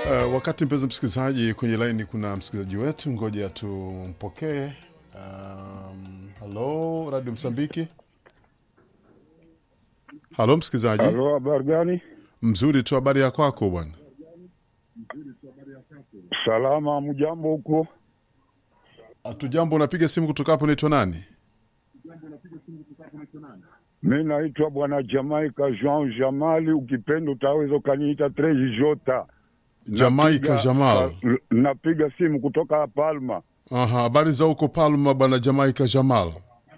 Uh, wakati mpenzi msikilizaji, kwenye laini kuna msikilizaji wetu, ngoja tumpokee. Um, halo Radio Msambiki. Halo msikilizaji. Halo, habari gani? Mzuri tu, habari ya kwako bwana? Salama, mjambo huko? Hatujambo. Unapiga simu kutoka hapo, unaitwa nani? Mi naitwa bwana Jamaika Jean Jamali, ukipenda utaweza ukaniita Treji Jota. Jamaika Napiga- Jamal. uh, Napiga simu kutoka Palma. Aha, habari za huko Palma bwana Jamaika Jamal.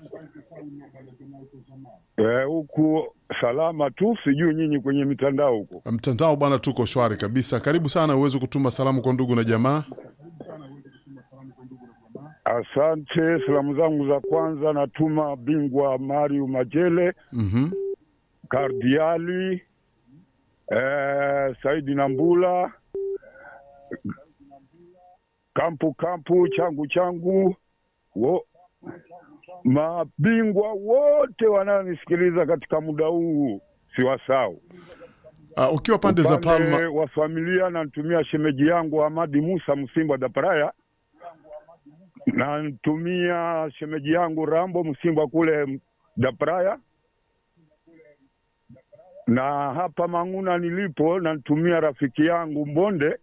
Eh, huku salama tu, sijui nyinyi kwenye mitandao huko. Mtandao bwana, tuko shwari kabisa. Karibu sana, uweze kutuma salamu kwa ndugu na jamaa. Asante. Salamu zangu za kwanza natuma bingwa Mario Majele, Mhm. Kardiali, eh, Saidi Nambula, kampu kampu, changu changu, wo, mabingwa wote wanaonisikiliza katika muda huu siwasau. Uh, ukiwa pande za Upande Palma wa familia namtumia shemeji yangu Amadi Musa Msimba Daparaya, namtumia shemeji yangu Rambo Msimba kule Daparaya, na hapa Mang'una nilipo namtumia rafiki yangu Mbonde,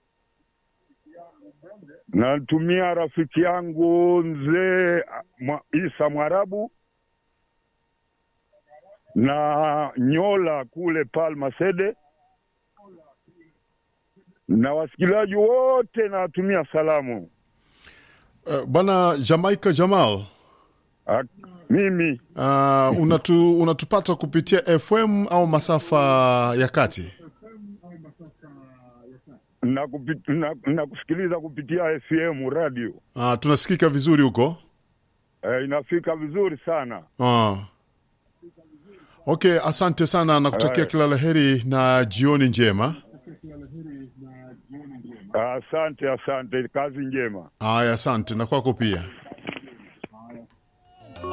namtumia rafiki yangu mzee Mwa- Isa Mwarabu na Nyola kule Palma Sede, na wasikilizaji wote nawatumia salamu. uh, bwana Jamaika Jamal. Ak- Mimi Uh, unatu, unatupata kupitia FM au masafa ya kati? nakupi- na- nakusikiliza kupitia FM radio Uh, tunasikika vizuri huko. e, inafika vizuri sana. Uh. Okay, asante sana na kutakia Haya. kila laheri na jioni njema. Asante, asante, kazi njema. Haya, asante na kwako pia.